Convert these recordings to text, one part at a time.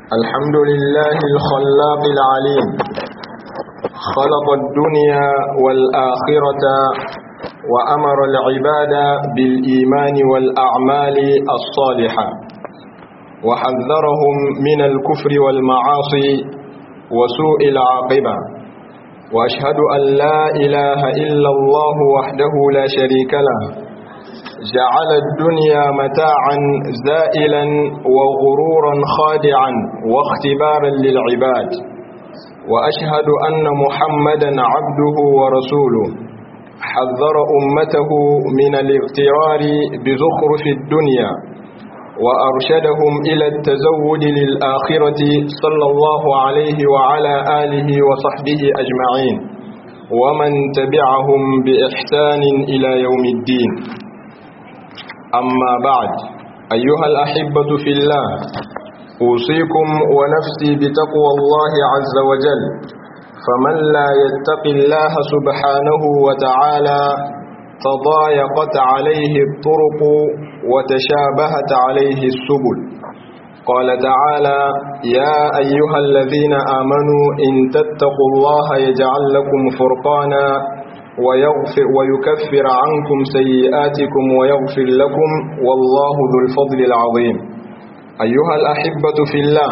الحمد لله الخلاق العليم خلق الدنيا والآخرة وأمر العباد بالإيمان والأعمال الصالحة وحذرهم من الكفر والمعاصي وسوء العاقبة وأشهد أن لا إله إلا الله وحده لا شريك له جعل الدنيا متاعا زائلا وغرورا خادعا واختبارا للعباد وأشهد أن محمدا عبده ورسوله حذر أمته من الاغترار بزخرف الدنيا وأرشدهم إلى التزود للآخرة صلى الله عليه وعلى آله وصحبه أجمعين ومن تبعهم بإحسان إلى يوم الدين أما بعد أيها الأحبة في الله أوصيكم ونفسي بتقوى الله عز وجل فمن لا يتق الله سبحانه وتعالى تضايقت عليه الطرق وتشابهت عليه السبل قال تعالى يا أيها الذين آمنوا إن تتقوا الله يجعل لكم فرقانا ويغفر ويكفر عنكم سيئاتكم ويغفر لكم والله ذو الفضل العظيم أيها الأحبة في الله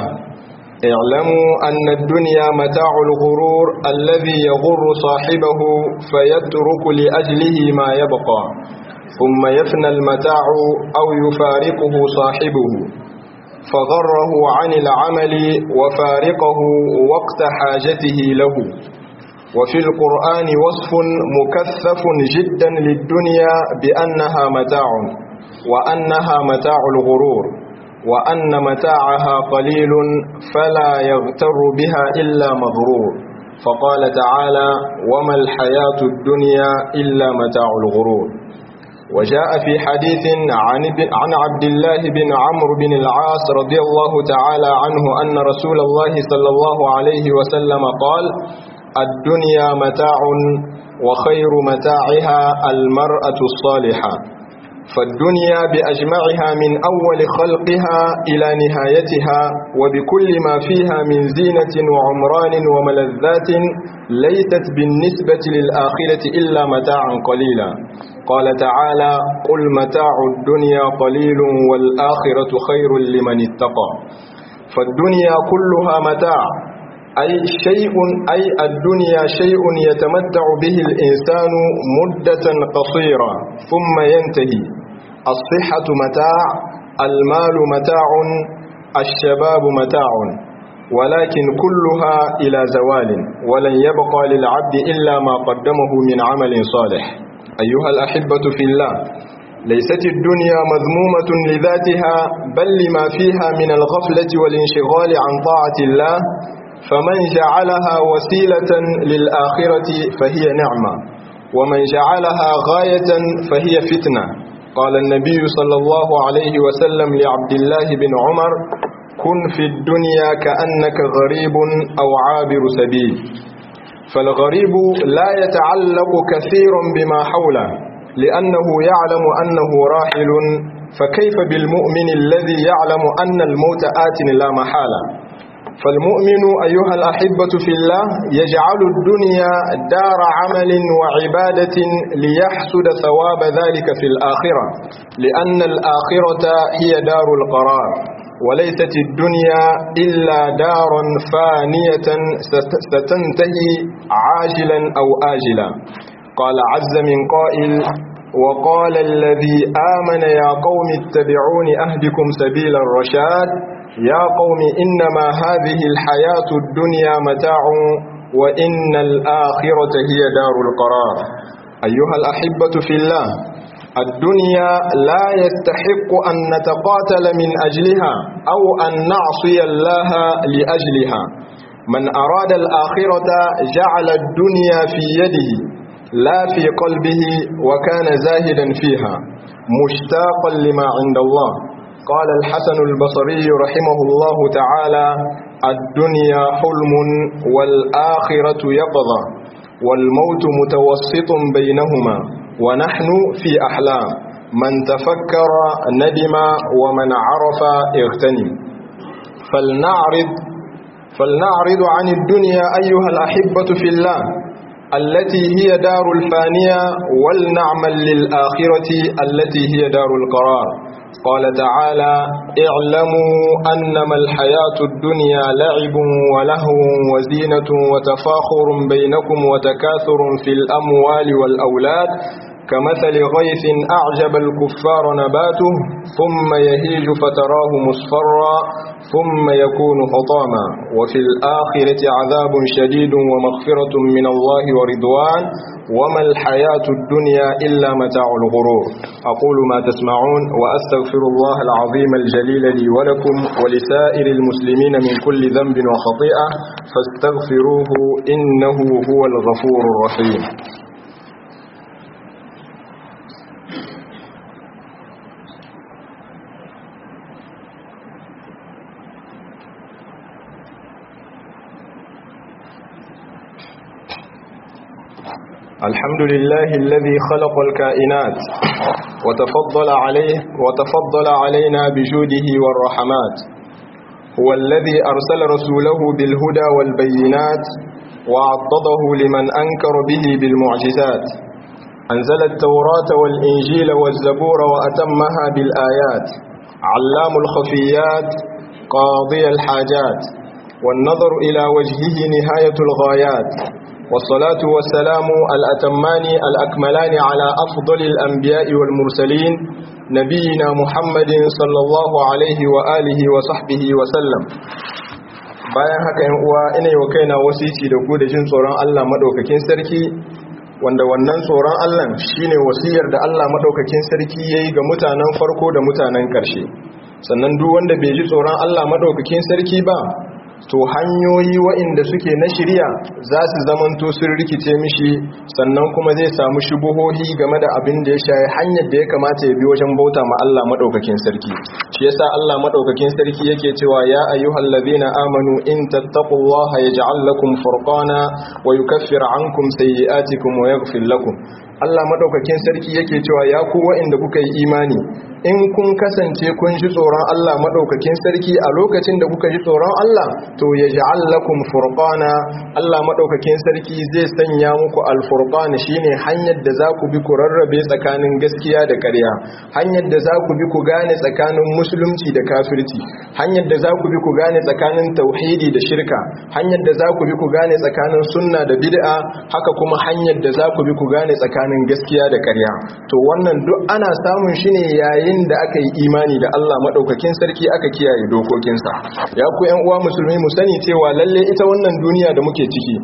اعلموا أن الدنيا متاع الغرور الذي يغر صاحبه فيترك لأجله ما يبقى ثم يفنى المتاع أو يفارقه صاحبه فغره عن العمل وفارقه وقت حاجته له وفي القرآن وصف مكثف جدا للدنيا بأنها متاع وأنها متاع الغرور وأن متاعها قليل فلا يغتر بها إلا مغرور فقال تعالى وما الحياة الدنيا إلا متاع الغرور وجاء في حديث عن, عن عبد الله بن عمرو بن العاص رضي الله تعالى عنه أن رسول الله صلى الله عليه وسلم قال الدنيا متاع وخير متاعها المرأة الصالحة فالدنيا بأجمعها من أول خلقها إلى نهايتها وبكل ما فيها من زينة وعمران وملذات ليست بالنسبة للآخرة إلا متاعا قليلا قال تعالى قل متاع الدنيا قليل والآخرة خير لمن اتقى فالدنيا كلها متاع أي شيء أي الدنيا شيء يتمتع به الإنسان مدة قصيرة ثم ينتهي الصحة متاع المال متاع الشباب متاع ولكن كلها إلى زوال ولن يبقى للعبد إلا ما قدمه من عمل صالح أيها الأحبة في الله ليست الدنيا مذمومة لذاتها بل لما فيها من الغفلة والانشغال عن طاعة الله فمن جعلها وسيلة للآخرة فهي نعمة ومن جعلها غاية فهي فتنة قال النبي صلى الله عليه وسلم لعبد الله بن عمر كن في الدنيا كأنك غريب أو عابر سبيل فالغريب لا يتعلق كثيرا بما حوله لأنه يعلم أنه راحل فكيف بالمؤمن الذي يعلم أن الموت آت لا محالة فالمؤمن أيها الأحبة في الله يجعل الدنيا دار عمل وعبادة ليحسد ثواب ذلك في الآخرة لأن الآخرة هي دار القرار وليست الدنيا إلا دار فانية ستنتهي عاجلا أو آجلا قال عز من قائل وقال الذي آمن يا قوم اتبعون أهدكم سبيل الرشاد يا قوم إنما هذه الحياة الدنيا متاع وإن الآخرة هي دار القرار أيها الأحبة في الله الدنيا لا يستحق أن نتقاتل من أجلها أو أن نعصي الله لأجلها من أراد الآخرة جعل الدنيا في يده لا في قلبه وكان زاهدا فيها مشتاقا لما عند الله قال الحسن البصري رحمه الله تعالى الدنيا حلم والآخرة يقظة والموت متوسط بينهما ونحن في أحلام من تفكر ندم ومن عرف اغتنم فلنعرض فلنعرض عن الدنيا أيها الأحبة في الله التي هي دار الفانية ولنعمل للآخرة التي هي دار القرار قال تعالى اعلموا أنما الحياة الدنيا لعب ولهو وزينة وتفاخر بينكم وتكاثر في الأموال والأولاد كمثل غيث أعجب الكفار نباته ثم يهيج فتراه مصفرا ثم يكون حطاما وفي الآخرة عذاب شديد ومغفرة من الله ورضوان وما الحياة الدنيا إلا متاع الغرور أقول ما تسمعون وأستغفر الله العظيم الجليل لي ولكم ولسائر المسلمين من كل ذنب وخطيئة فاستغفروه إنه هو الغفور الرحيم الحمد لله الذي خلق الكائنات وتفضل عليه وتفضل علينا بجوده والرحمات هو الذي أرسل رسوله بالهدى والبينات وعضده لمن أنكر به بالمعجزات أنزل التوراة والإنجيل والزبور وأتمها بالآيات علام الخفيات قاضي الحاجات والنظر إلى وجهه نهاية الغايات والصلاة والسلام الأتمان الأكملان على أفضل الأنبياء والمرسلين نبينا محمد صلى الله عليه وآله وصحبه وسلم bayan haka yan uwa ina yi wa kaina wasici da ku da jin tsoron Allah madaukakin sarki wanda wannan tsoron Allah shine wasiyar da Allah madaukakin sarki yayi ga mutanen farko da mutanen ƙarshe sannan duk wanda bai ji tsoron Allah madaukakin sarki ba to hanyoyi waɗanda suke na shirya za su zamanto sun rikice mishi sannan kuma zai samu shubuhohi game da abin da ya shaye hanyar da ya kamata ya bi wajen bauta ma Allah madaukakin sarki shi yasa Allah madaukakin sarki yake cewa ya ayyuhal ladina amanu in tattaqullaha yaj'al lakum furqana wa yukaffir ankum sayyi'atikum wa yaghfir lakum Allah madaukakin sarki yake cewa ya ku waɗanda kuka yi imani in kun kasance kun ji tsoron Allah madaukakin sarki a lokacin da kuka ji tsoron Allah to ya ja'al lakum furqana Allah madaukakin sarki zai sanya muku al-furqan shine hanyar da za ku bi ku rarrabe tsakanin gaskiya da ƙarya hanyar da za ku bi ku gane tsakanin musulunci da kafirci hanyar da za ku bi ku gane tsakanin tauhidi da shirka hanyar da za ku bi ku gane tsakanin sunna da bid'a haka kuma hanyar da za ku bi ku gane tsakanin gaskiya da ƙarya to wannan duk ana samun shi ne yayin da aka yi imani da Allah madaukakin sarki aka kiyaye dokokinsa ya ku ƴan uwa musulmi mu sani cewa lalle ita wannan duniya da muke ciki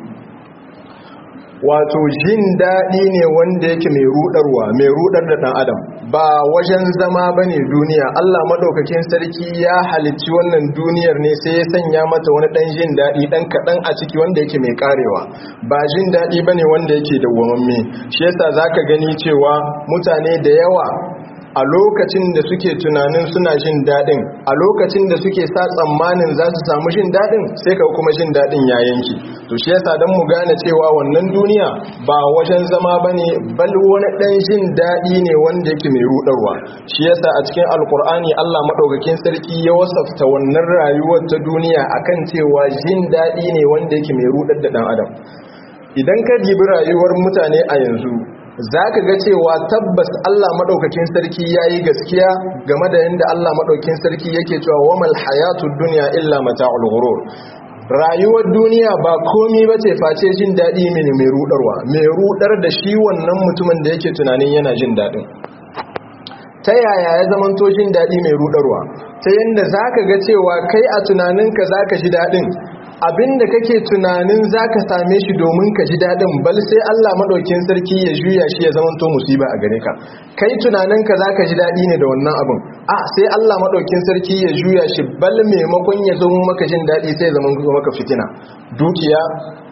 wato jin daɗi ne wanda yake mai rudarwa mai rudar da ɗan adam ba wajen zama ba ne duniya Allah maɗaukakin sarki ya halicci wannan duniyar ne sai ya sanya mata wani ɗan jin daɗi ɗan kaɗan a ciki wanda yake mai ƙarewa ba jin daɗi ba ne wanda yake dawwamamme shi yasa za ka gani cewa mutane da yawa a lokacin da suke tunanin suna jin daɗin a lokacin da suke sa tsammanin za su samu jin daɗin sai ka kuma jin daɗin ya yanki to shi yasa don mu gane cewa wannan duniya ba wajen zama ba ne bal wani ɗan jin daɗi ne wanda yake mai ruɗarwa shi yasa a cikin alkur'ani allah maɗaukakin sarki ya wasafta wannan rayuwar ta duniya akan cewa jin daɗi ne wanda yake mai ruɗar da ɗan adam idan ka dibi rayuwar mutane a yanzu za ka ga cewa tabbas Allah maɗaukakin sarki ya yi gaskiya game da yadda Allah maɗaukakin sarki yake cewa wamal hayatu duniya illa mata'ul ghurur rayuwar duniya ba komi ba ce face jin daɗi mini mai rudarwa mai rudar da shi wannan mutumin da yake tunanin yana jin daɗin ta yaya ya zamanto jin daɗi mai rudarwa ta yadda za ka ga cewa kai a tunaninka za ka ji daɗin abinda kake tunanin zaka same shi domin ka ji dadin bal sai Allah madaukin sarki ya juya shi ya zamanto musiba a gare ka kai tunanin ka zaka ji dadi ne da wannan abin a sai Allah madaukin sarki ya juya shi bal maimakon ya zo maka jin dadi sai ya zama maka fitina dukiya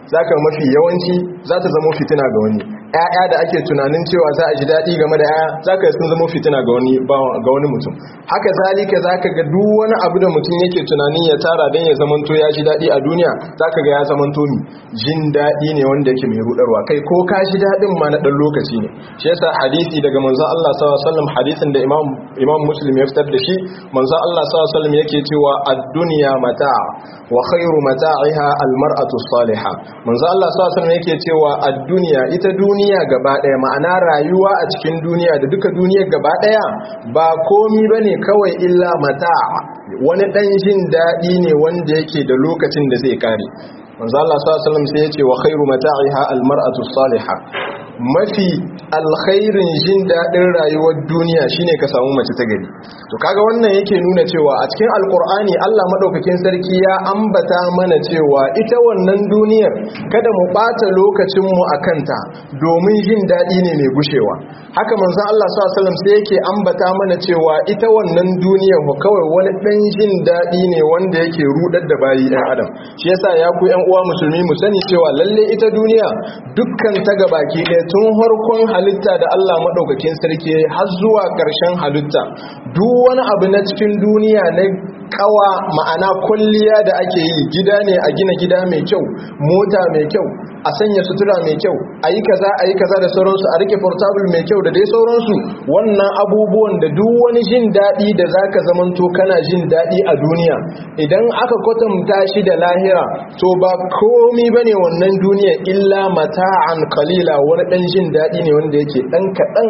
zaka mafi yawanci za ta zama fitina ga wani ƴaƴa da ake tunanin cewa za a ji daɗi game da ƴaƴa zaka sun zama fitina ga wani ga wani mutum haka zalika zaka ga duk wani abu da mutum yake tunanin ya tara dan ya zamanto ya ji daɗi a duniya zaka ga ya zamanto ni jin daɗi ne wanda yake mai rudarwa kai ko ka ji daɗin ma na ɗan lokaci ne shi yasa hadisi daga manzon Allah sallallahu alaihi wasallam hadisin da Imam Imam Muslim ya fitar da shi manzon Allah sallallahu alaihi wasallam yake cewa ad-dunya mata' wa khairu mata'iha al-mar'atu salihah manzon Allah sallallahu alaihi wasallam yake cewa ad-dunya ita duniya gaba ɗaya ma'ana rayuwa a cikin duniya da duka duniyar gaba ɗaya ba komi bane kawai illa mata' wani ɗan jin daɗi ne wanda yake da lokacin da zai kare manzo Allah sallallahu alaihi wasallam sai ya ce wa khairu mata'iha al-mar'atu salihah mafi alkhairin jin daɗin rayuwar duniya shine ka samu mace ta gari to kaga wannan yake nuna cewa a cikin alkur'ani Allah madaukakin sarki ya ambata mana cewa ita wannan duniyar kada mu bata lokacin mu akanta domin jin daɗi ne mai gushewa haka manzon Allah sallallahu alaihi wasallam sai yake ambata mana cewa ita wannan duniyar ko kawai wani dan jin daɗi ne wanda yake rudar da bayi ɗan adam shi yasa ya ku ƴan uwa musulmi mu sani cewa lalle ita duniya dukkan ta gabaki ɗaya tun harkon halitta da Allah maɗaukakin sarki har zuwa ƙarshen halitta duk wani abu na cikin duniya na kawa ma'ana kulliya da ake yi gida ne a gina gida mai kyau mota mai kyau a sanya sutura mai kyau a yi kaza a yi kaza da sauransu a rike portable mai kyau da dai sauransu wannan abubuwan da duk wani jin daɗi da za ka zamanto kana jin daɗi a duniya idan aka kwatanta shi da lahira to ba komi ba ne wannan duniya illa mata'an kalila wani ɗan jin daɗi ne wanda yake ɗan kaɗan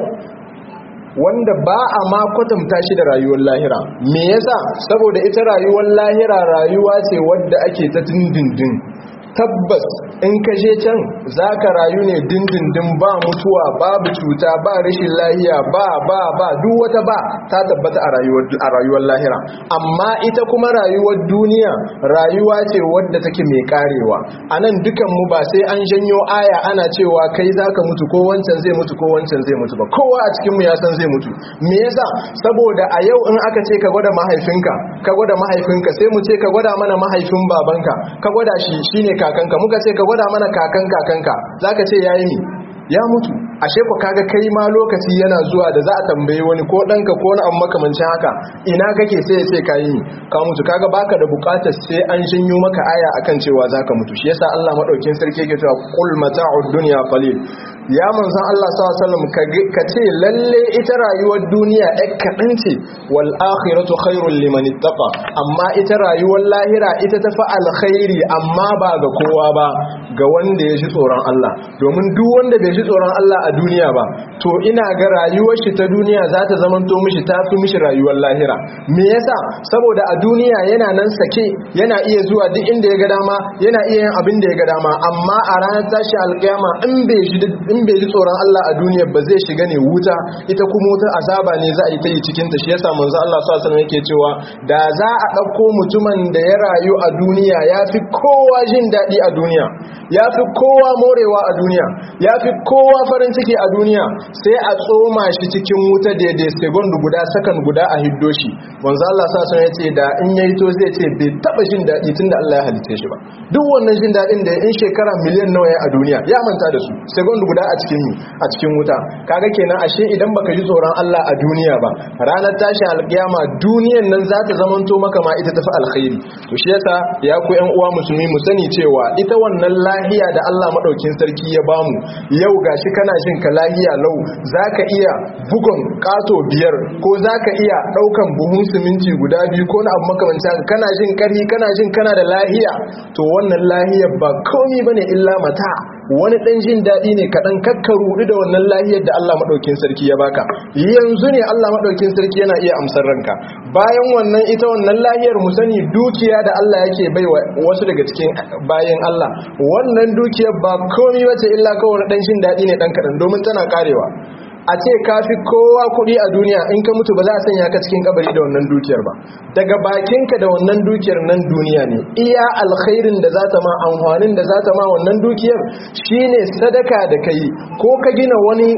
wanda ba a ma kwatanta shi da rayuwar lahira me yasa saboda ita rayuwar lahira rayuwa ce wadda ake ta dindindin tabbas in ka je can za ka rayu ne dindindin ba mutuwa babu cuta ba rashin lahiya ba ba ba duk wata ba ta tabbata a rayuwar lahira amma ita kuma rayuwar duniya rayuwa ce wadda take mai karewa a nan dukanmu ba sai an janyo aya ana cewa kai za ka mutu ko wancan zai mutu ko wancan zai mutu ba kowa a cikinmu ya san zai mutu me yasa saboda a yau in aka ce ka gwada mahaifinka ka gwada mahaifinka sai mu ce ka gwada mana mahaifin babanka ka gwada shi shine kakanka muka ce ka gwada mana kakan kakanka zaka ce yayi mi ya mutu ashe ku kaga kai ma lokaci yana zuwa da za a tambaye wani ko danka ko wani abu makamancin haka ina kake sai ya ce ka yi ka mutu kaga baka da bukatar sai an shinyo maka aya akan cewa zaka mutu shi yasa Allah madaukin sarki yake cewa qul mata'ud dunya qalil ya manzon Allah sallallahu alaihi wasallam ka ce lalle ita rayuwar duniya ɗan kaɗan ce wal akhiratu khairul liman ittaqa amma ita rayuwar lahira ita ta fa alkhairi amma ba ga kowa ba ga wanda ya ji tsoron Allah domin duk wanda bai ji tsoron Allah a duniya ba to ina ga rayuwar shi ta duniya za ta zamanto mishi ta fi mishi rayuwar lahira me yasa saboda a duniya yana nan sake yana iya zuwa duk inda ya ga dama yana iya yin abin da ya ga dama amma a ranar tashi alkiyama in bai ji in bai ji tsoron Allah a duniya ba zai shiga ne wuta ita kuma wutar azaba ne za a yi ta yi cikin ta shi yasa manzo Allah sallallahu alaihi yake cewa da za a dauko mutumin da ya rayu a duniya ya fi kowa jin daɗi a duniya ya fi kowa morewa a duniya ya fi kowa farin ciki a duniya sai a tsoma shi cikin wuta daidai second guda sakan guda a hiddo shi manzo Allah sallallahu alaihi yace da in yayi to zai ce bai taba jin daɗi tunda Allah ya halitta shi ba duk wannan jin daɗin da in shekara miliyan nawa ya a duniya ya manta da su second guda a cikin a cikin wuta kaga kenan ashe idan baka ji tsoron Allah a duniya ba ranar tashi alkiyama duniyan nan za ta zamanto maka ma ita tafi alkhairi to shi yasa ya ku ƴan uwa musulmi mu sani cewa ita wannan lahiya da Allah madaukin sarki ya bamu yau gashi kana jin ka lahiya lau zaka iya bugun kato biyar ko zaka iya daukan buhun siminti guda biyu ko na abu makamancin haka kana jin kari kana jin kana da lahiya to wannan lahiyar ba komai bane illa mata wani dan jin daɗi ne kaɗan kakka rudu da wannan lahiyar da Allah maɗaukin sarki ya baka yanzu ne Allah maɗaukin sarki yana iya amsar ranka bayan wannan ita wannan lahiyar mu sani dukiya da Allah yake bai wasu daga cikin bayan Allah wannan dukiyar ba komai bace illa kawai dan jin daɗi ne dan kaɗan domin tana karewa a ce ka fi kowa kuɗi a duniya in ka mutu ba za a sanya ka cikin kabari da wannan dukiyar ba daga bakinka da wannan dukiyar nan duniya ne iya alkhairin da za ta ma amfanin da za ta ma wannan dukiyar shine sadaka da kai ko ka gina wani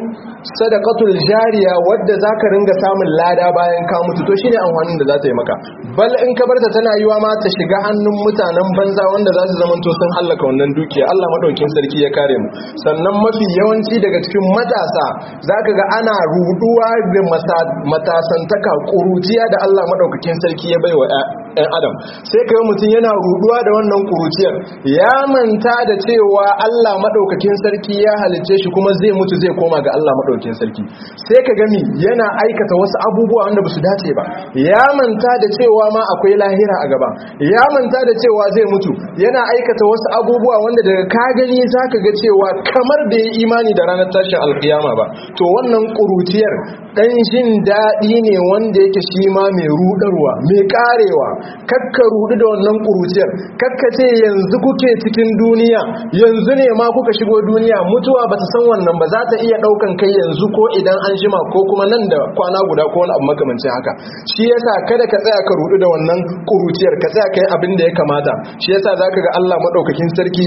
sadaqatul jariya wadda zaka ringa samun lada bayan ka mutu to shine amfanin da za ta yi maka bal in ka barta tana yiwa ma ta shiga hannun mutanen banza wanda za su zamanto sun hallaka wannan dukiya Allah madaukin sarki ya kare mu sannan mafi yawanci daga cikin matasa zaka ga ana ruduwa da matasantaka kuruciya da Allah madaukakin sarki ya baiwa ɗan adam sai ka mutum yana ruduwa da wannan kuruciyar ya manta da cewa Allah madaukakin sarki ya halicce shi kuma zai mutu zai koma ga Allah madaukakin sarki sai ka gami yana aikata wasu abubuwa wanda ba su dace ba ya manta da cewa ma akwai lahira a gaba ya manta da cewa zai mutu yana aikata wasu abubuwa wanda daga ka gani zaka ga cewa kamar da ya imani da ranar tashin alkiyama ba to wannan kuruciyar dan jin daɗi ne wanda yake shi ma mai rudarwa mai karewa kakka rudu da wannan kuruciyar kakka ce yanzu kuke cikin duniya yanzu ne ma kuka shigo duniya mutuwa ba ta san wannan ba za ta iya ɗaukan kai yanzu ko idan an jima ko kuma nan da kwana guda ko wani abu makamancin haka shi yasa kada ka tsaya ka rudu da wannan kuruciyar ka tsaya kai abin da ya kamata shi yasa zaka ga Allah madaukakin sarki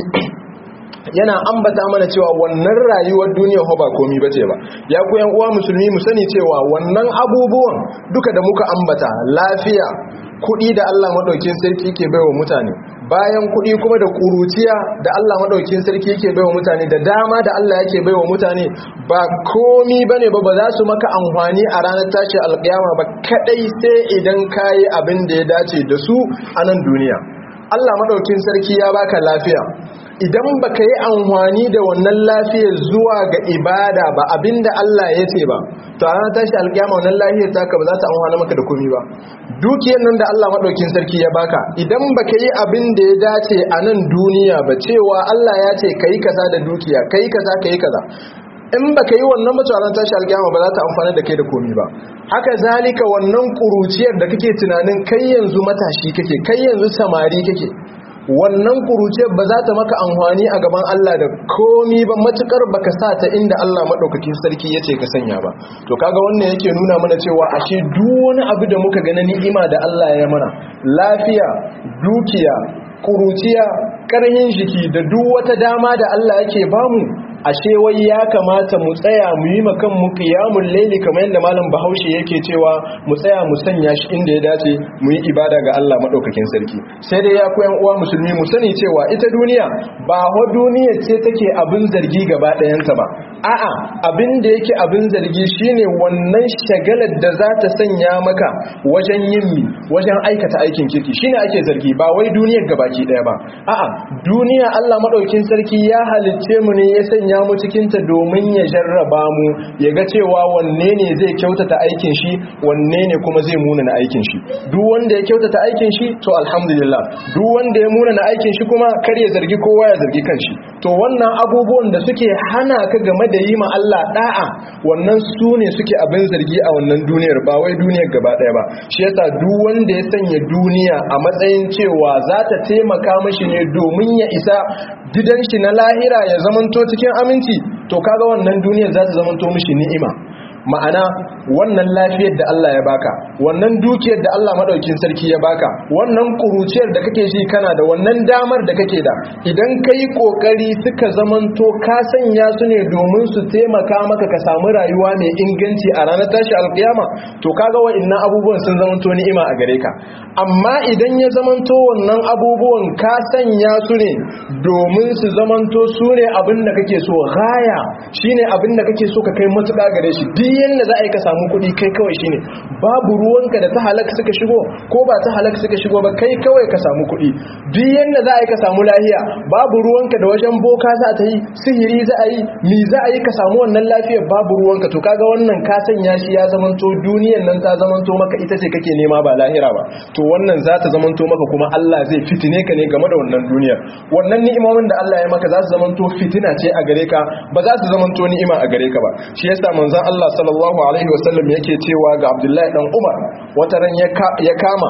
yana ambata mana cewa wannan rayuwar duniya ba komi bace ba ya ku yan uwa musulmi mu sani cewa wannan abubuwan duka da muka ambata lafiya kuɗi da Allah madaukakin sarki ke baiwa mutane bayan kuɗi kuma da kuruciya da Allah madaukakin sarki yake baiwa mutane da dama da Allah yake baiwa mutane ba komi bane ba ba za su maka amfani a ranar tashi alƙiyama ba kadai sai idan kayi abin da ya dace da su a nan duniya Allah madaukakin sarki ya baka lafiya idan baka yi amfani da wannan lafiyar zuwa ga ibada ba abinda Allah ya ce ba to a ranar tashi alƙiyama wannan lafiyar taka ba za ta amfana maka da komi ba dukiyar nan da Allah madaukakin sarki ya baka idan baka yi abin da ya dace a nan duniya ba cewa Allah ya ce kai kaza da dukiya kai kaza kai kaza in baka yi wannan mutanen tashi alƙiyama ba za ta amfana da kai da komi ba haka zalika wannan kuruciyar da kake tunanin kai yanzu matashi kake kai yanzu samari kake wannan kuruciyar ba za ta maka amfani a gaban Allah da komi ba matukar baka sa ta inda Allah madaukakin sarki yace ka sanya ba to kaga wannan yake nuna mana cewa ashe duk wani abu da muka ga na ni'ima da Allah ya mana lafiya dukiya kuruciya karhin jiki da duk wata dama da Allah yake bamu ashe wai ya kamata mu tsaya mu yi makan mu qiyamul layli kamar yadda malam Bahaushe yake cewa mu tsaya mu sanya shi inda ya dace mu yi ibada ga Allah madaukakin sarki sai dai ya ku yan uwa musulmi mu sani cewa ita duniya ba ho duniya ce take abin zargi gaba ɗayanta ba a'a abin da yake abin zargi shine wannan shagalar da za ta sanya maka wajen yin mi wajen aikata aikin kirki shine ake zargi ba wai duniyar gabaki ɗaya ba a'a duniya Allah madaukakin sarki ya halicce mu ne ya sanya mu cikinta domin ya jarraba mu ya ga cewa wanne ne zai kyautata aikin shi wanne ne kuma zai munana aikin shi duk wanda ya kyautata aikin shi to alhamdulillah duk wanda ya munana aikin shi kuma kar ya zargi kowa ya zargi kanshi to wannan abubuwan da suke hana ka game da yi ma Allah da'a wannan su ne suke abin zargi a wannan duniyar ba wai duniyar gaba daya ba shi yasa duk wanda ya sanya duniya a matsayin cewa za ta taimaka mashi ne domin ya isa gidan shi na lahira ya zamanto cikin aminci to kaga wannan duniyar za ta zamanto mishi ni'ima ma'ana wannan lafiyar da Allah ya baka wannan dukiyar da Allah madaukin sarki ya baka wannan kuruciyar da kake shi kana da wannan damar da kake da idan kai kokari suka zamanto ka sanya su ne domin su taimaka maka ka samu rayuwa mai inganci a ranar tashi alkiyama to kaga wa'annan abubuwan sun zamanto ni'ima a gare ka amma idan ya zamanto wannan abubuwan ka sanya su ne domin su zamanto su ne abin da kake so gaya shine abin da kake so ka kai matuƙa gare shi duk yanda za a yi ka samu kuɗi kai kawai shine babu ruwanka da ta halaka suka shigo ko ba ta halaka suka shigo ba kai kawai ka samu kuɗi duk yanda za a yi ka samu lahiya babu ruwanka da wajen boka za ta yi sihiri za a yi mi za a yi ka samu wannan lafiyar babu ruwanka to kaga wannan ka sanya shi ya zamanto duniyan nan ta zamanto maka ita ce kake nema ba lahira ba to wannan za ta zamanto maka kuma Allah zai fitine ka ne game da wannan duniyar wannan ni'imomin da Allah ya maka za su zamanto fitina ce a gare ka ba za su zamanto ni'ima a gare ka ba shi yasa manzon Allah sallallahu alaihi wasallam yake cewa ga Abdullahi dan Umar wata ran ya kama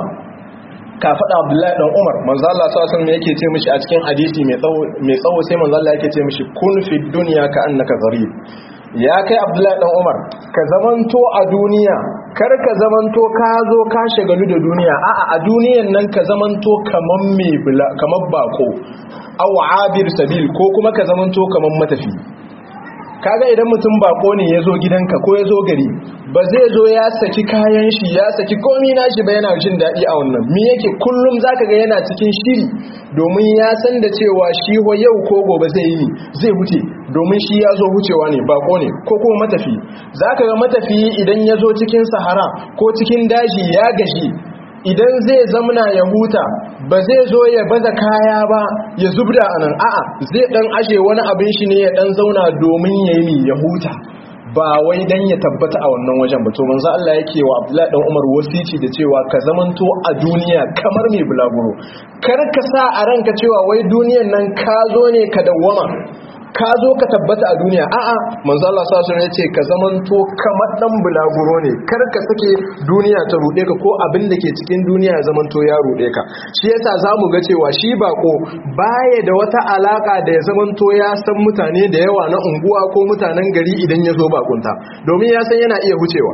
ka faɗa Abdullahi dan Umar manzo Allah sallallahu alaihi wasallam yake ce mishi a cikin hadisi mai tsawo mai tsawo sai manzo Allah yake ce mishi kun fi dunya ka annaka gharib ya kai Abdullahi dan Umar ka zamanto a duniya kar ka zamanto ka zo ka shagalu da duniya a'a a duniyan nan ka zamanto kaman mai kamar bako aw abir sabil ko kuma ka zamanto kaman matafi kaga idan mutum bako ne ya zo gidanka ko ya zo gari ba zai zo ya saki kayan shi ya saki komi nashi ba yana jin daɗi a wannan mi yake kullum zaka ga yana cikin shiri domin ya san da cewa shi ho yau ko gobe zai yi zai huce domin shi ya zo hucewa ne bako ne ko kuma matafi zaka ga matafi idan ya zo cikin sahara ko cikin daji ya gashi idan zai zamana ya huta ba zai zo ya baza kaya ba ya zubda anan a'a zai dan ashe wani abin shi ne ya dan zauna domin yayi ya huta ba wai dan ya tabbata a wannan wajen ba to manzo Allah yake wa Abdullahi dan Umar wasici da cewa ka zamanto a duniya kamar mai bulaguro kar ka sa a ranka cewa wai duniyan nan ka zo ne ka dawwama ka zo ka tabbata a duniya a'a manzo Allah sallallahu alaihi wasallam ka zamanto kamar dan bulaguro ne kar ka sake duniya ta rude ka ko abin da ke cikin duniya ya zamanto ya rude ka shi yasa zamu ga cewa shi bako baya da wata alaka da ya zamanto ya san mutane da yawa na unguwa ko mutanen gari idan ya zo bakunta domin ya san yana iya hucewa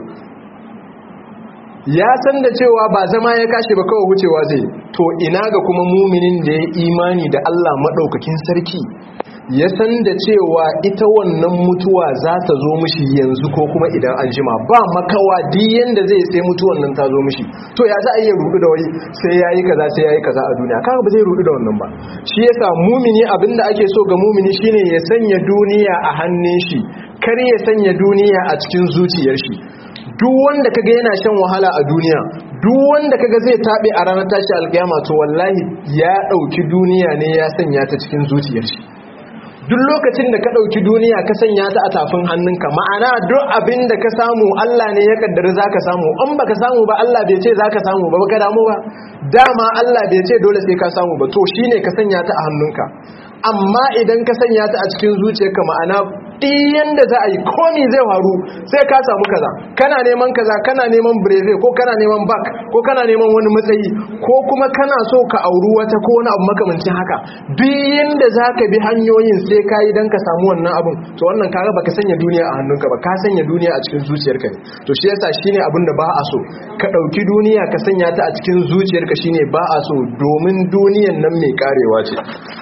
ya san da cewa ba zama ya kashe ba kawai wucewa zai to ina ga kuma muminin da ya imani da Allah maɗaukakin sarki ya san da cewa ita wannan mutuwa za ta zo mishi yanzu ko kuma idan an jima ba makawa diyan da zai sai mutuwan nan ta zo mishi to ya za a iya rudu da wani sai yayi kaza sai yayi kaza a duniya kaga ba zai rudu da wannan ba shi yasa mumini abinda ake so ga mumini shine ya sanya duniya a hannun shi kar ya sanya duniya a cikin zuciyar shi duk wanda kaga yana shan wahala a duniya duk wanda kaga zai tabe a ranar tashi alkiyama to wallahi ya dauki duniya ne ya sanya ta cikin zuciyar shi duk lokacin da ka ɗauki duniya ka sanya ta a tafin hannunka ma'ana duk abin da ka samu Allah ne ya kaddara za ka samu an ba ka samu ba Allah bai ce za ka samu ba ka damu ba dama Allah bai ce dole sai ka samu ba to shine ka sanya ta a hannunka amma idan ka sanya ta a cikin zuciyarka ma'ana ɗiyan da za a yi komi zai faru sai ka samu kaza kana neman kaza kana neman breve ko kana neman bak ko kana neman wani matsayi ko kuma kana so ka auri wata ko wani abu makamancin haka ɗiyan da za ka bi hanyoyin sai ka yi don ka samu wannan abun to wannan kaga baka sanya duniya a hannunka ba ka sanya duniya a cikin zuciyarka ne to shi yasa shine abin da ba a so ka ɗauki duniya ka sanya ta a cikin zuciyarka shine ba a so domin duniyan nan mai karewa ce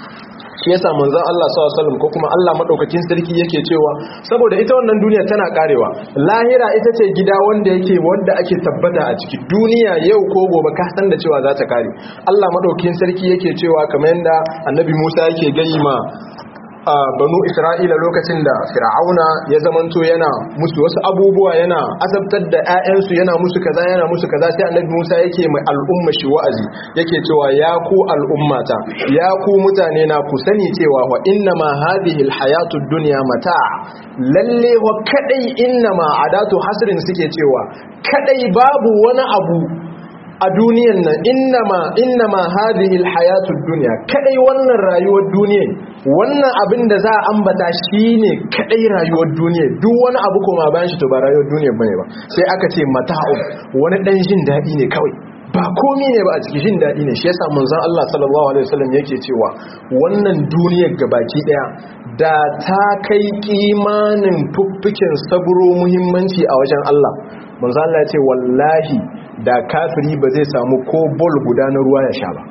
shi yasa manzon Allah sallallahu alaihi wasallam ko kuma Allah madaukakin sarki yake cewa saboda ita wannan duniya tana karewa lahira ita ce gida wanda yake wanda ake tabbata a ciki duniya yau ko gobe ka san da cewa za ta kare Allah madaukakin sarki yake cewa kamar yanda annabi Musa yake gayi ma a banu isra'ila lokacin da fir'auna ya zamanto yana musu wasu abubuwa yana azabtar da 'ya'yansu yana musu kaza yana musu kaza sai annabi musa yake mai al'umma shi wa'azi yake cewa ya ku al'ummata ya ku mutane na ku sani cewa wa inna ma hadhihi alhayatud dunya mata lalle wa kadai inna ma adatu hasrin suke cewa kadai babu wani abu a duniyan nan innama innama hadhihi alhayatud dunya kadai wannan rayuwar duniya wannan abin da za a ambata shine kadai rayuwar duniya duk wani abu kuma bayan shi to ba rayuwar duniya bane ba sai aka ce mata'u wani dan jin dadi ne kawai ba komai ne ba a cikin jin dadi ne shi yasa manzon Allah sallallahu alaihi wasallam yake cewa wannan duniyar gabaki daya da ta kai kimanin fuffuken saburo muhimmanci a wajen Allah manzon Allah ya ce wallahi da kafiri ba zai samu ko bol guda na ruwa ya sha ba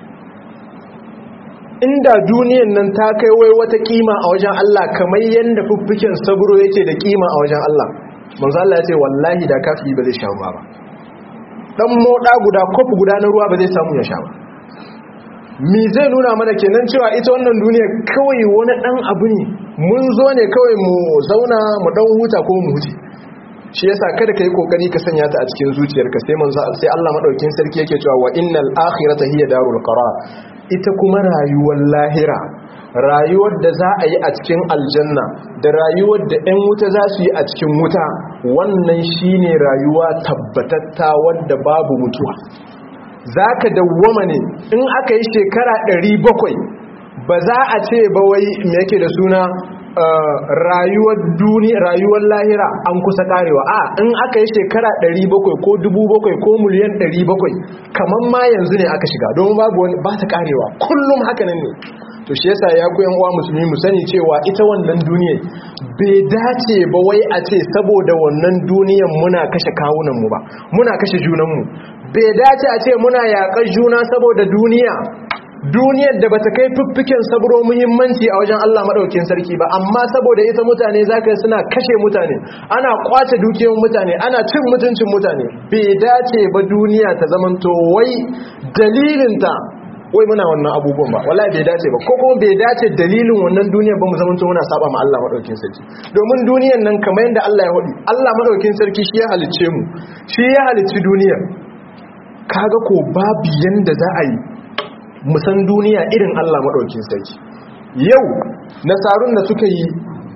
inda duniyan nan ta kai wai wata kima a wajen Allah kamar yadda fuffuken saburo yake da kima a wajen Allah manzo Allah ya ce wallahi da kafiri ba zai sha ruwa ba dan moda guda kofi guda na ruwa ba zai samu ya sha ba mi zai nuna mana kenan cewa ita wannan duniya kawai wani dan abu ne mun zo ne kawai mu zauna mu dan huta ko mu huce shi yasa kada ka yi kokari ka sanya ta a cikin zuciyarka sai manzo sai Allah madaukakin sarki yake cewa wa innal akhirata hiya darul qarar ita kuma rayuwar lahira rayuwar da za a yi a cikin aljanna da rayuwar da 'yan wuta za su yi a cikin wuta wannan shine rayuwa tabbatatta wadda babu mutuwa za ka dawwama ne in aka yi shekara 700 ba za a ce ba wai me yake da suna rayuwar duniya rayuwar lahira an kusa karewa a in aka yi shekara 700 ko 700 ko miliyan 700 kamar ma yanzu ne aka shiga don babu wani ba ta karewa kullum haka nan ne to shi yasa ya ku yan uwa musulmi mu sani cewa ita wannan duniya bai dace ba wai a ce saboda wannan duniyan muna kashe kawunan mu ba muna kashe junan mu bai dace a ce muna yaƙar juna saboda duniya duniyar da bata kai fiffiken sabro muhimmanci a wajen Allah madaukakin sarki ba amma saboda ita mutane zaka suna kashe mutane ana kwace dukiyoyin mutane ana cin mutuncin mutane bai dace ba duniya ta zamanto wai dalilin ta wai muna wannan abubuwan ba wallahi bai dace ba ko kuma bai dace dalilin wannan duniyar ba mu zamanto muna saba ma Allah madaukakin sarki domin duniyar nan kamar yadda Allah ya wadi Allah madaukakin sarki shi ya halicce mu shi ya halicci duniyar kaga ko babu yanda za a yi musan duniya irin Allah maɗaukin sarki yau nasarun da suka yi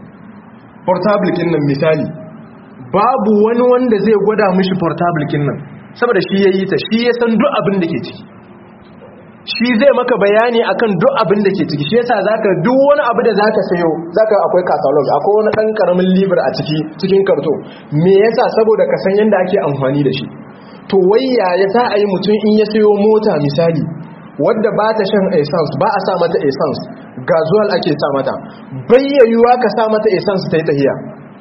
portablikin nan misali babu wani wanda zai gwada mishi portablikin nan saboda shi ya yi ta shi ya san duk abin da ke ciki shi zai maka bayani akan duk abin da ke ciki shi yasa zaka duk wani abu da zaka sayo zaka akwai catalog akwai wani dan karamin libar a ciki cikin karto me yasa saboda ka san yanda ake amfani da shi to wai yaya za a yi mutum in ya sayo mota misali wadda ba ta shan essence ba a sa mata essence gazuwal ake sa mata bayyayuwa ka sa mata essence ta yi tahiya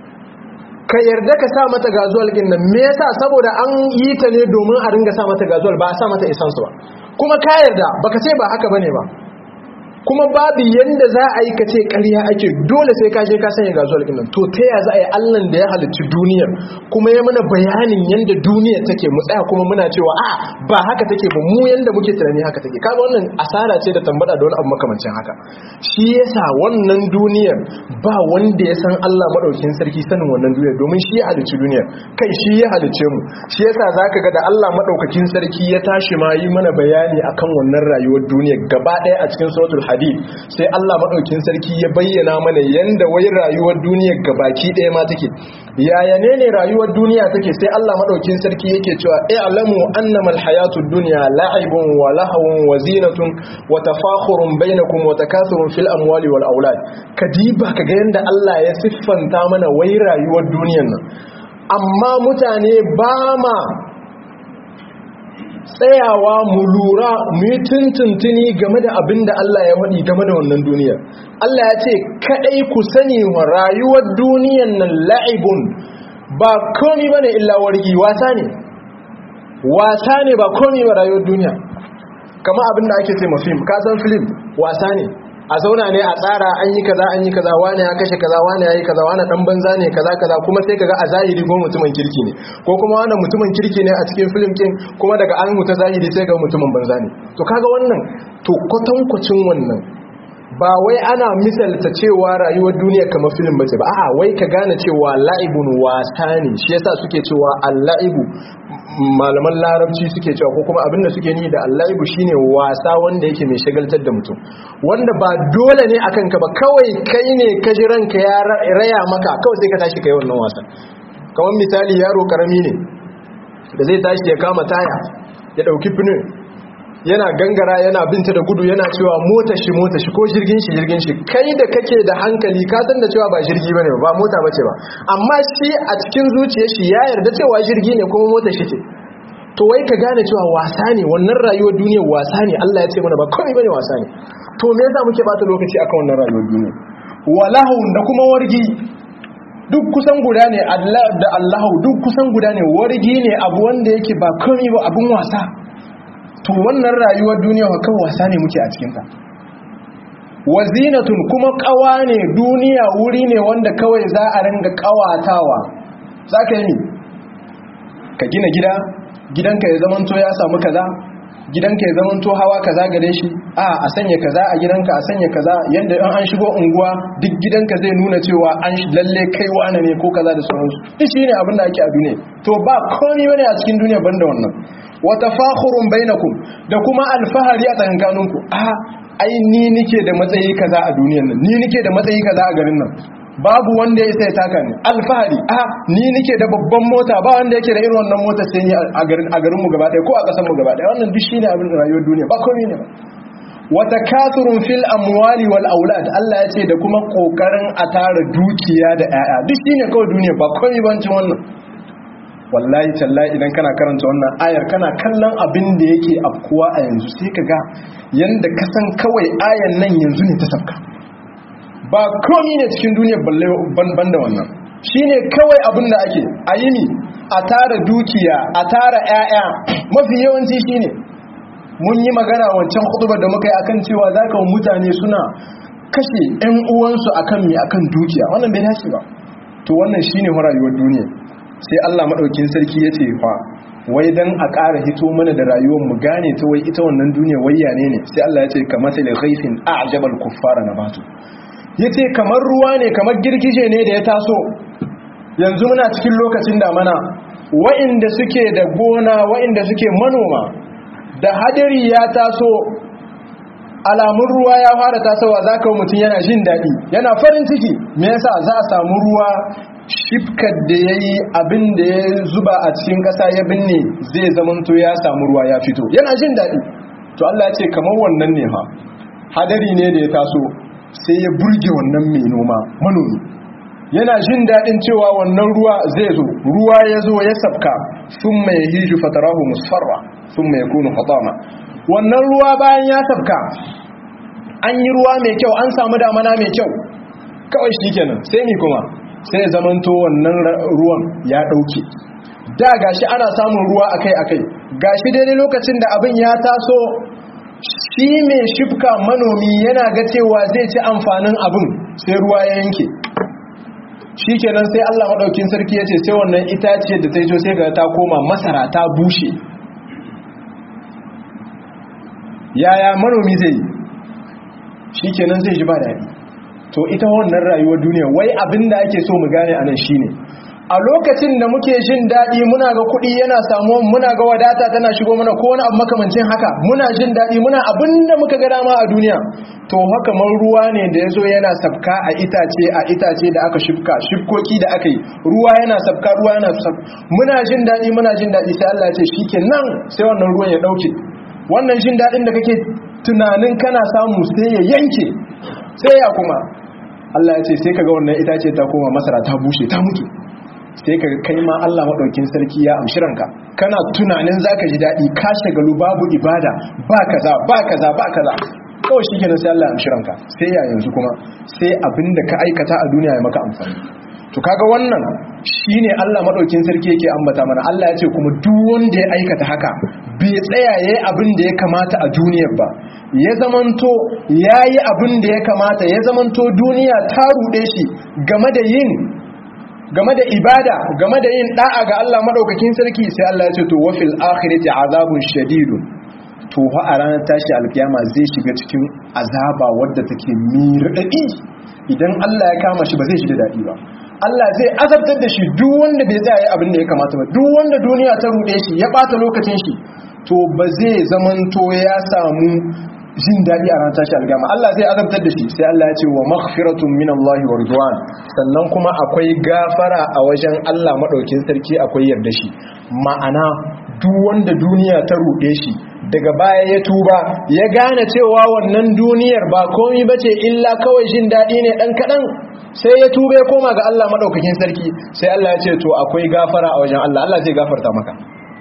ka yarda ka sa mata gazuwal din nan me yasa saboda an yi ta ne domin a ringa sa mata gazuwal ba a sa mata essence ba kuma ka yarda baka ce ba haka bane ba kuma babu yanda za a yi ka ce ƙarya ake dole sai ka je ka sanya gazuwar ɗin to ta ya za a yi allan da ya halicci duniyar kuma ya mana bayanin yanda duniyar take mu tsaya kuma muna cewa a ba haka take ba mu yanda muke tunani haka take kaga wannan asara ce da tambada da wani abu makamancin haka shi yasa wannan duniyar ba wanda ya san Allah madaukakin sarki sanin wannan duniyar domin shi ya halicci duniyar kai shi ya halicce mu shi yasa zaka ga da Allah madaukakin sarki ya tashi ma yi mana bayani akan wannan rayuwar duniyar gaba ɗaya a cikin suratul hadid sai Allah madaukin sarki ya bayyana mana yanda wai rayuwar duniyar gabaki ɗaya ma take yaya ne ne rayuwar duniya take sai Allah madaukin sarki yake cewa i'lamu annama alhayatud dunya la'ibun wa lahwun wa zinatun wa tafakhurun bainakum wa takathurun fil amwali wal aulad kadiba kaga yanda Allah ya siffanta mana wai rayuwar duniyar nan amma mutane ba ma tsayawa mu lura mu yi tuntuntuni game da abin da Allah ya waɗi game da wannan duniyar Allah ya ce kaɗai ku sani wa rayuwar duniyar nan la'ibun ba komi ba ne illa wargi wasa ne wasa ne ba komi ba rayuwar duniya kama abin da ake ce ma fim kasan film wasa ne a zauna ne a tsara an yi kaza an yi kaza wani ya kashe kaza wani ya yi kaza wani dan banza ne kaza kaza kuma sai kaga a zahiri ko mutumin kirki ne ko kuma wani mutumin kirki ne a cikin film kin kuma daga an mutu zahiri sai ga mutumin banza ne to kaga wannan to kwatankwacin wannan ba wai ana misalta cewa rayuwar duniya kamar film bace ba a'a wai ka gane cewa la'ibun wasa ne shi yasa suke cewa al-la'ibu malaman larabci suke cewa ko kuma abinda suke ni da al-la'ibu shine wasa wanda yake mai shagaltar da mutum wanda ba dole ne akan ka ba kawai kai ne ka ji ranka ya raya maka kawai sai ka tashi kai wannan wasa kamar misali yaro karami ne da zai tashi ya kama taya ya dauki finin yana gangara yana binta da gudu yana cewa mota shi mota shi ko jirgin shi jirgin shi kai da kake da hankali ka san da cewa ba jirgi bane ba mota bace ba amma shi a cikin zuciyar shi ya yarda cewa jirgi ne kuma mota shi ce to wai ka gane cewa wasa ne wannan rayuwar duniyar wasa ne Allah ya ce mana ba komai bane wasa ne to me yasa muke bata lokaci akan wannan rayuwar duniya walahun da kuma wargi duk kusan guda ne Allah da Allahu duk kusan guda ne wargi ne abu wanda yake ba komai ba abun wasa to wannan rayuwar duniya wa kan wasa ne muke a cikinta wazinatun kuma kawa ne duniya wuri ne wanda kawai za a ringa kawatawa za ka yi ka gina gida gidanka ya zamanto ya samu kaza gidanka ya zamanto hawa kaza gare shi a a sanya kaza a gidanka a sanya kaza yanda in an shigo unguwa duk gidanka zai nuna cewa an lalle kai wane ne ko kaza da sauransu duk shine abin da ake a duniya to ba komai bane a cikin duniya banda wannan wa tafakhurun bainakum da kuma alfahari a tsakankaninku a ai ni nike da matsayi kaza a duniyar nan ni nike da matsayi kaza a garin nan babu wanda ya isa ya taka ni alfahari a ni nike da babban mota ba wanda yake da irin wannan mota sai ni a garin a garin mu gaba ɗaya ko a ƙasar mu gaba ɗaya wannan duk shine abin rayuwar duniya ba komai ne ba wa takathurun fil amwali wal aulad Allah ya ce da kuma kokarin a tara dukiya da 'ya'ya duk shine kawai duniya ba komai bancin wannan wallahi tallahi idan kana karanta wannan ayar kana kallon abin da yake afkuwa a yanzu sai ka ga yanda ka san kawai ayar nan yanzu ne ta sabka ba komi ne cikin duniya balle ban da wannan shine kawai abin da ake a yini a tara dukiya a tara 'ya'ya mafi yawanci shine mun yi magana wancan hutubar da muka yi akan cewa za ka mutane suna kashe 'yan uwansu akan mai akan dukiya wannan bai dace ba to wannan shine rayuwar duniya sai Allah madaukin sarki ya ce fa wai dan a ƙara hito mana da rayuwar mu gane ta wai ita wannan duniya wayya ne ne sai Allah ya ce kamar sai ghaifin a'jabal kuffara nabatu yace kamar ruwa ne kamar girgije ne da ya taso yanzu muna cikin lokacin damana wa'inda suke da gona wa'inda suke manoma da hadari ya taso alamun ruwa ya fara tasowa za ka mutum yana jin daɗi yana farin ciki me yasa za a samu ruwa shifkar da ya yi abin da ya zuba a cikin ƙasa ya binne zai zamanto ya samu ruwa ya fito yana jin daɗi to Allah ce kamar wannan ne ha hadari ne da ya taso sai ya burge wannan mai noma manomi yana jin daɗin cewa wannan ruwa zai zo ruwa ya zo ya sabka sun mai hiju fatarahu musfarra sun mai kunu fatama wannan ruwa bayan ya sabka an yi ruwa mai kyau an samu damana mai kyau kawai shi kenan sai mi kuma sai zamanto wannan ruwan ya ɗauke da gashi ana samun ruwa akai-akai gashi daidai lokacin da abin ya taso shi mai shifka manomi yana ga cewa zai ci amfanin abin sai ruwa ya yanke shi kenan sai Allah maɗaukin sarki ya ce sai wannan itaciyar da ta yi sai ga ta koma masara ta bushe yaya manomi zai shi kenan zai ji ba daɗi to ita wannan rayuwar duniya wai abin da ake so mu gane anan shine a lokacin da muke jin daɗi muna ga kuɗi yana samuwa muna ga wadata tana shigo mana ko wani abu makamancin haka muna jin daɗi muna abin da muka ga dama a duniya to haka man ruwa ne da ya zo yana sabka a itace a itace da aka shifka shifkoki da aka yi ruwa yana sabka ruwa yana sabka muna jin daɗi muna jin daɗi sai Allah ya ce shikenan sai wannan ruwan ya ɗauke wannan jin daɗin da kake tunanin kana samu sai ya yanke sai ya kuma Allah ya ce sai kaga wannan itace ta koma masara ta bushe ta mutu sai kaga kai ma Allah madaukin sarki ya amshi ranka kana tunanin zaka ji daɗi ka shagalu babu ibada ba kaza ba kaza ba kaza kawai shikenan sai Allah ya amshi ranka sai ya yanzu kuma sai abinda ka aikata a duniya ya maka amfani to kaga wannan shine Allah madaukin sarki yake ambata mana Allah ya ce kuma duk wanda ya aikata haka bai tsaya yayi abin da ya kamata a duniyar ba ya zamanto yayi abin da ya kamata ya zamanto duniya ta rude shi game da yin game da ibada game da yin da'a ga Allah madaukakin sarki sai Allah ya ce to wafil akhirati azabun shadidun to fa a ranar tashi alkiyama zai shiga cikin azaba wadda take mirdadi idan Allah ya kama shi ba zai shiga dadi ba Allah zai azabtar da shi duk wanda bai tsaya abin da ya kamata ba duk wanda duniya ta rude shi ya bata lokacin shi to ba zai zamanto ya samu jin daɗi a ranar tashi algama Allah zai azabtar da shi sai Allah ya ce wa maghfiratun min Allah wa ridwan sannan kuma akwai gafara a wajen Allah madaukin sarki akwai yarda shi ma'ana duk wanda duniya ta rude shi daga baya ya tuba ya gane cewa wannan duniyar ba komai bace illa kawai jin daɗi ne dan kadan sai ya tuba ya koma ga Allah madaukakin sarki sai Allah ya ce to akwai gafara a wajen Allah Allah zai gafarta maka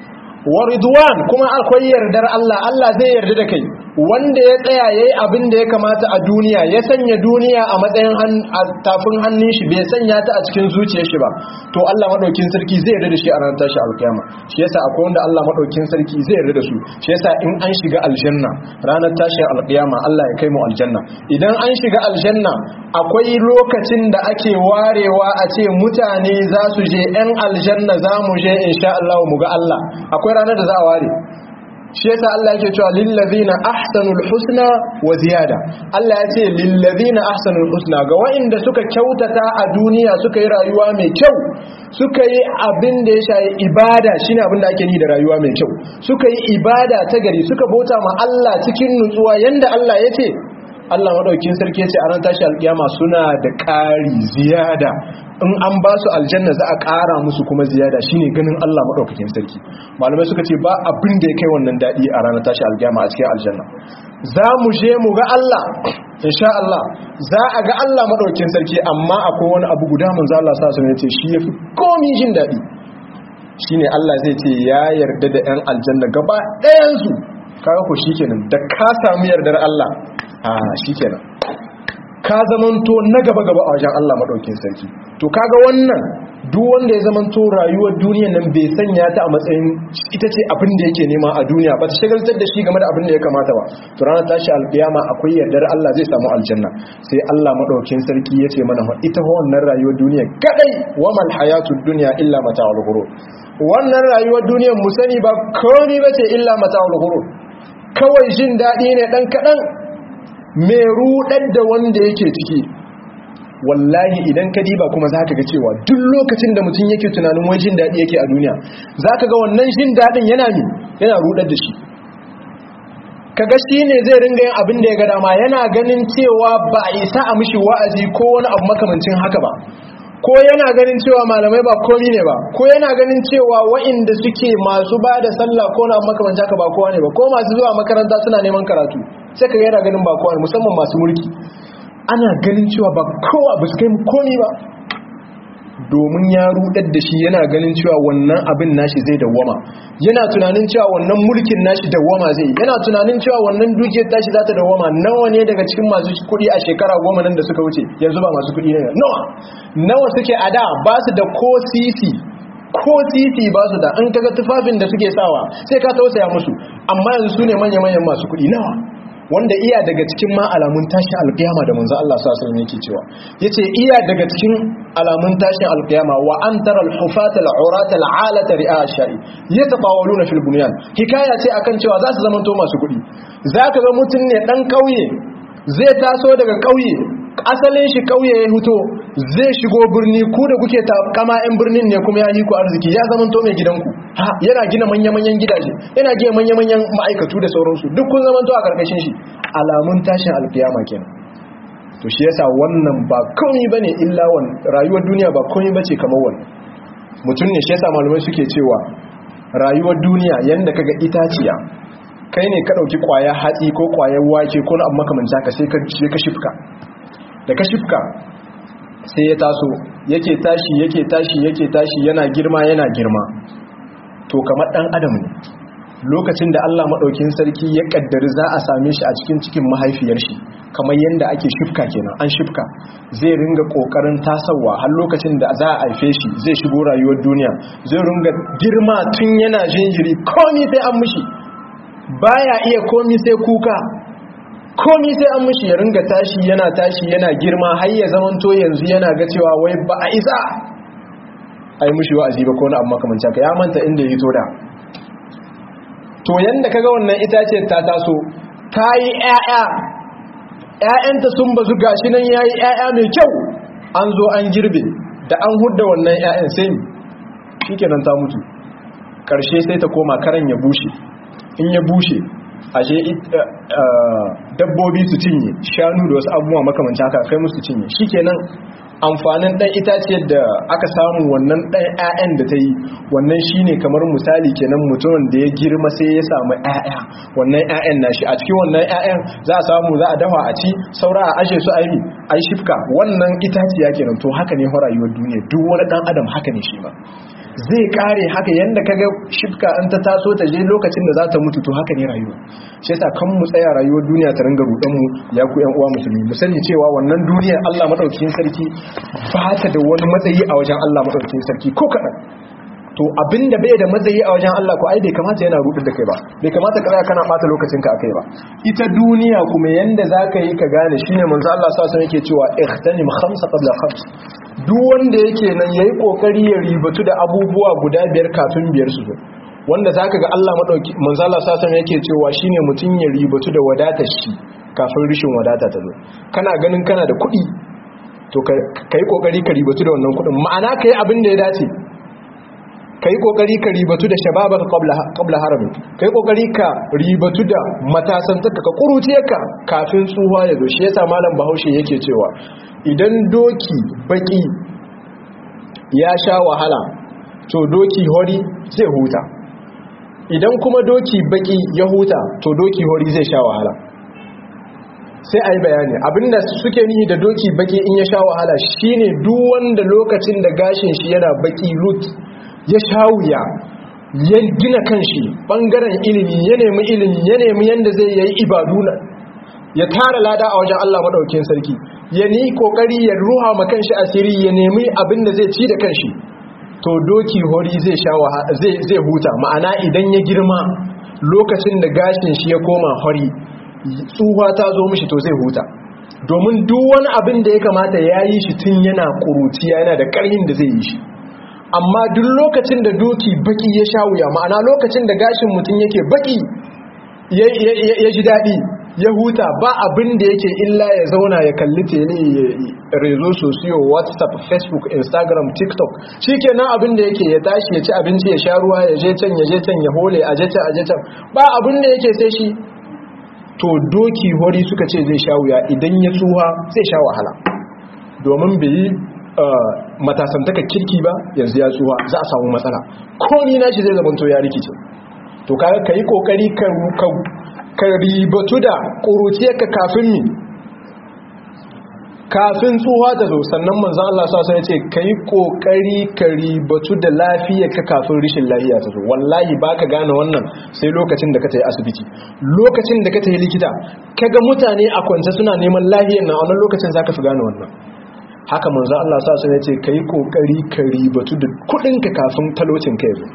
wa ridwan kuma akwai yardar Allah Allah zai yarda da kai wanda ya tsaya yayi abin da ya kamata a duniya ya sanya duniya a matsayin tafin hannun shi bai sanya ta a cikin zuciyar shi ba to Allah madaukin sarki zai yarda da shi a ranar tashi alkiyama shi yasa akwai wanda Allah madaukin sarki zai yarda da su shi yasa in an shiga aljanna ranar tashin alkiyama Allah ya kai mu aljanna idan an shiga aljanna akwai lokacin da ake warewa a ce mutane za su je yan aljanna za mu je insha Allah mu ga Allah akwai ranar da za a ware shi yasa Allah yake cewa lillazina ahsanul husna wa ziyada Allah ya ce lillazina ahsanul husna ga waɗanda suka kyautata a duniya suka yi rayuwa mai kyau suka yi abin da ya shayi ibada shine abin da ake ni da rayuwa mai kyau suka yi ibada ta gari suka bauta ma Allah cikin nutsuwa yanda Allah ya ce Allah madaukin sarki ya ce a ran tashi alkiyama suna da ƙari ziyada in an ba su aljanna za a ƙara musu kuma ziyada shine ganin Allah madaukakin sarki malamai suka ce ba abin da ya kai wannan daɗi a ranar tashi alkiyama a cikin aljanna za mu je mu ga Allah insha Allah za a ga Allah madaukakin sarki amma akwai wani abu guda manzo Allah sa sun ce shi yafi komi jin daɗi shine Allah zai ce ya yarda da 'yan aljanna gaba ɗayan su kaga ko shikenan da ka samu yardar Allah a shikenan ka zamanto na gaba gaba a wajen Allah madaukin sarki to kaga wannan duk wanda ya zamanto rayuwar duniya nan bai sanya ta a matsayin ita ce abin da yake nema a duniya ba ta shagaltar da shi game da abin da ya kamata ba to ranar tashi alkiyama akwai yardar Allah zai samu aljanna sai Allah madaukin sarki ya ce mana ita wannan rayuwar duniya kadai wa mal hayatud dunya illa mata'ul ghurur wannan rayuwar duniyar mu sani ba komai bace illa mata'ul ghurur kawai jin dadi ne dan kadan me rudar da wanda yake ciki wallahi idan ka diba kuma za ka ga cewa duk lokacin da mutum yake tunanin wai jin daɗi yake a duniya za ka ga wannan jin daɗin yana mi yana rudar da shi kaga shi ne zai ringa yin abin da ya ga dama yana ganin cewa ba a isa a mishi wa'azi ko wani abu makamancin haka ba ko yana ganin cewa malamai ba komi ne ba ko yana ganin cewa wa'inda suke masu ba da sallah ko na makamancin haka ba kowa ne ba ko masu zuwa makaranta suna neman karatu sai ka yana ganin ba kowa ne musamman masu mulki ana ganin cewa ba kowa ba su kai komi ba domin ya rudar da shi yana ganin cewa wannan abin nashi zai dawwama yana tunanin cewa wannan mulkin nashi dawwama zai yana tunanin cewa wannan dukiyar tashi za ta dawwama nawa ne daga cikin masu kuɗi a shekara goma nan da suka wuce yanzu ba masu kuɗi ne nawa nawa suke a da ba su da ko sisi ko titi ba su da in kaga tufafin da suke sawa sai ka tausaya musu amma yanzu su ne manya-manyan masu kuɗi nawa wanda iya daga cikin ma alamun tashin alkiyama da manzo Allah sallallahu alaihi yake cewa yace iya daga cikin alamun tashin alkiyama wa an tara al-hufata al-urata al-alata ri'a shari yatabawaluna fil bunyan hikaya ce akan cewa za su zamanto masu kuɗi zaka ga mutun ne dan kauye zai taso daga kauye asalin shi kauye ya huto zai shigo birni ku da kuke kama yan birnin ne kuma ya yi ku arziki ya zama to mai gidanku yana gina manya-manyan gidaje yana gina manya-manyan ma'aikatu da sauransu duk kun zama to a karkashin shi alamun tashin alkiyama kenan to shi yasa wannan ba komai bane illa wan rayuwar duniya ba komai bace kamar wannan mutum ne shi yasa malamai suke cewa rayuwar duniya yanda kaga itaciya kai ne ka dauki kwaya hatsi ko kwayar wake ko na amma kamar haka sai ka sai ka shifka da ka shifka sai ya taso yake tashi yake tashi yake tashi yana girma yana girma to kamar dan adam ne lokacin da Allah madaukin sarki ya kaddari za a same shi a cikin cikin mahaifiyar shi kamar yanda ake shifka kenan an shifka zai ringa kokarin tasawa har lokacin da za a haife shi zai shigo rayuwar duniya zai ringa girma tun yana jinjiri komai sai an mishi baya iya komai sai kuka komi sai an mushi ya ringa tashi yana tashi yana girma har ya zamanto yanzu yana ga cewa wai ba a isa a yi mushi wa'azi ba ko na amma kamar ka ya manta inda ya da to yanda kaga wannan itace ta taso ta yi ƴaƴa ƴaƴanta sun bazu gashi nan yayi ƴaƴa mai kyau an zo an girbe da an hudda wannan ƴaƴan sai shikenan ta mutu karshe sai ta koma karan ya bushe in ya bushe ashe dabbobi su cinye shanu da wasu abubuwa makamanci haka kai musu cinye shikenan amfanin ɗan itaciyar da aka samu wannan ɗan 'ya'yan da ta yi wannan shine kamar misali kenan mutumin da ya girma sai ya samu 'ya'ya wannan 'ya'yan nashi a cikin wannan 'ya'yan za a samu za a dafa a ci saura a ashe su a yi a yi shifka wannan itaciya kenan to haka ne rayuwar duniya duk wani ɗan adam haka ne shi ma zai kare haka yanda kaga shifka an ta taso ta je lokacin da za ta mutu to haka ne rayuwa shi yasa kan mu tsaya rayuwar duniya ta ringa rudan mu ya ku yan uwa musulmi mu sani cewa wannan duniyar Allah madaukakin sarki ba ta da wani matsayi a wajen Allah madaukakin sarki ko kadan to abinda bai da matsayi a wajen Allah ko ai bai kamata yana rudin da kai ba bai kamata ka tsaya kana bata lokacin ka akai ba ita duniya kuma yanda zaka yi ka gane shine manzo Allah sallallahu alaihi wasallam yake cewa ihtanim khamsa qabla khams duk wanda yake nan yayi kokari ya ribatu da abubuwa guda biyar kafin biyar su zo wanda zaka ga Allah madauki manzo Allah sallallahu alaihi yake cewa shine mutun ya ribatu da wadatar shi kafin rishin wadata ta zo kana ganin kana da kuɗi to kai kokari ka ribatu da wannan kuɗin ma'ana kai abin da ya dace kai kokari ka ribatu da shababaka qabla qabla harami kai kokari ka ribatu da matasantaka ka kuruciyarka kafin tsuha ya zo shi yasa malam Bahaushe yake cewa idan doki baki ya sha wahala to doki hori zai huta idan kuma doki baki ya huta to doki hori zai sha wahala sai a yi bayani abinda suke nihi da doki baki in ya sha wahala shine duk wanda lokacin da gashin shi yana baki lut ya sha wuya ya gina kanshi bangaren ilimi ya nemi ilimi ya nemi yanda zai yi ibadu ya tara lada a wajen Allah madaukakin sarki ya ni kokari ya ruha ma kanshi asiri ya nemi abin da zai ci da kanshi to doki hori zai sha zai zai huta ma'ana idan ya girma lokacin da gashin shi ya koma hori tsuwa ta zo mishi to zai huta domin duk wani abin da ya kamata ya yi shi tun yana kuruciya yana da ƙarhin da zai yi shi amma duk lokacin da doki baki ya sha wuya ma'ana lokacin da gashin mutum yake baki ya ji daɗi ya huta ba abin da yake illa ya zauna ya kalli tele rezo sosiyo whatsapp facebook instagram tiktok shi kenan abin da yake ya tashi ya ci abinci ya sha ruwa ya je can ya je can ya hole a je can a je can ba abin da yake sai shi to doki hori suka ce zai sha wuya idan ya tsuha zai sha wahala domin bai yi matasantaka kirki ba yanzu ya tsuha za a samu matsala ko ni na shi zai zamanto ya rikice to kaga ka yi kokari ka ribatu da ƙuruciyarka kafin mi kafin tsuha ta zo sannan manzan Allah sa sai ce ka yi ƙoƙari ka ribatu da lafiyarka kafin rishin lafiya ta zo wallahi ba ka gane wannan sai lokacin da ka ta yi asibiti lokacin da ka ta yi likita ka ga mutane a kwance suna neman lafiyar na wannan lokacin za ka fi gane wannan haka manzan Allah sa sai ce ka yi ƙoƙari ka ribatu da kuɗinka kafin talocin ka yazo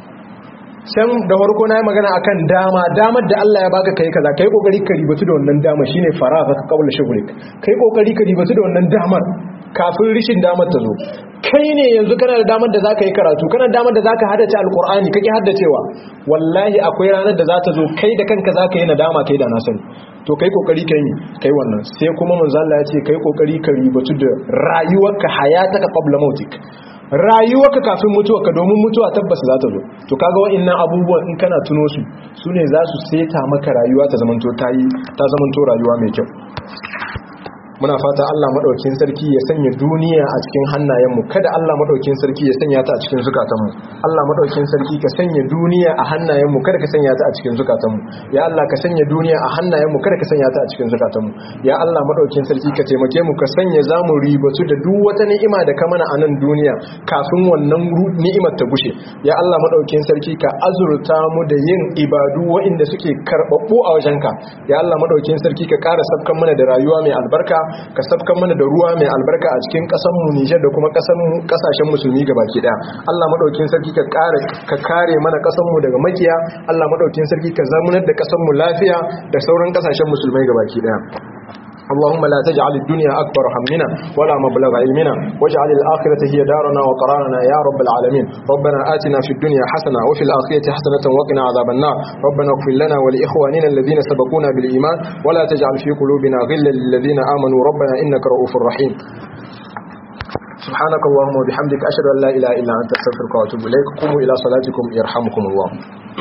can da farko na yi magana akan dama damar da Allah ya baka kai kaza kai kokari ka ribatu da wannan dama shine faraza ka kaula shughlik kai kokari ka ribatu da wannan damar kafin rishin damar ta zo kai ne yanzu kana da damar da zaka yi karatu kana da damar da zaka haddace alqur'ani kake haddacewa wallahi akwai ranar da za ta zo kai da kanka zaka yi nadama kai da na sani to kai kokari kai ne kai wannan sai kuma manzo Allah ya ce kai kokari ka ribatu da rayuwarka hayataka qabla mautik rayuwarka kafin mutuwarka domin mutuwa tabbas za ta zo to kaga wa'annan abubuwan in kana tuno su su ne za su seta maka rayuwa ta zamanto ta yi ta zamanto rayuwa mai kyau muna fata Allah madaukin sarki ya sanya duniya a cikin hannayenmu kada Allah madaukin sarki ya sanya ta a cikin zukatanmu Allah madaukin sarki ka sanya duniya a hannayenmu kada ka sanya ta a cikin zukatanmu ya Allah ka sanya duniya a hannayenmu kada ka sanya ta a cikin zukatanmu ya Allah madaukin sarki ka taimake mu ka sanya zamu ribatu da duk wata ni'ima da ka mana a nan duniya kafin wannan ni'imar ta gushe ya Allah madaukin sarki ka azurta mu da yin ibadu waɗanda suke karbabbu a wajenka ya Allah madaukin sarki ka ƙara sabkan mana da rayuwa mai albarka ka sabkan mana da ruwa mai albarka a cikin ƙasar mu Nijar da kuma ƙasar mu ƙasashen musulmi gabaki daya Allah madaukin sarki ka kare ka kare mana ƙasar mu daga makiya Allah madaukin sarki ka zamunar da ƙasar mu lafiya da sauran ƙasashen musulmai gabaki daya اللهم لا تجعل الدنيا أكبر همنا ولا مبلغ علمنا واجعل الآخرة هي دارنا وقرارنا يا رب العالمين ربنا آتنا في الدنيا حسنة وفي الآخرة حسنة وقنا عذاب النار ربنا اغفر لنا ولإخواننا الذين سبقونا بالإيمان ولا تجعل في قلوبنا غلا للذين آمنوا ربنا إنك رؤوف رحيم سبحانك اللهم وبحمدك أشهد أن لا إله إلا أنت أستغفرك وأتوب إليك قوموا إلى صلاتكم يرحمكم الله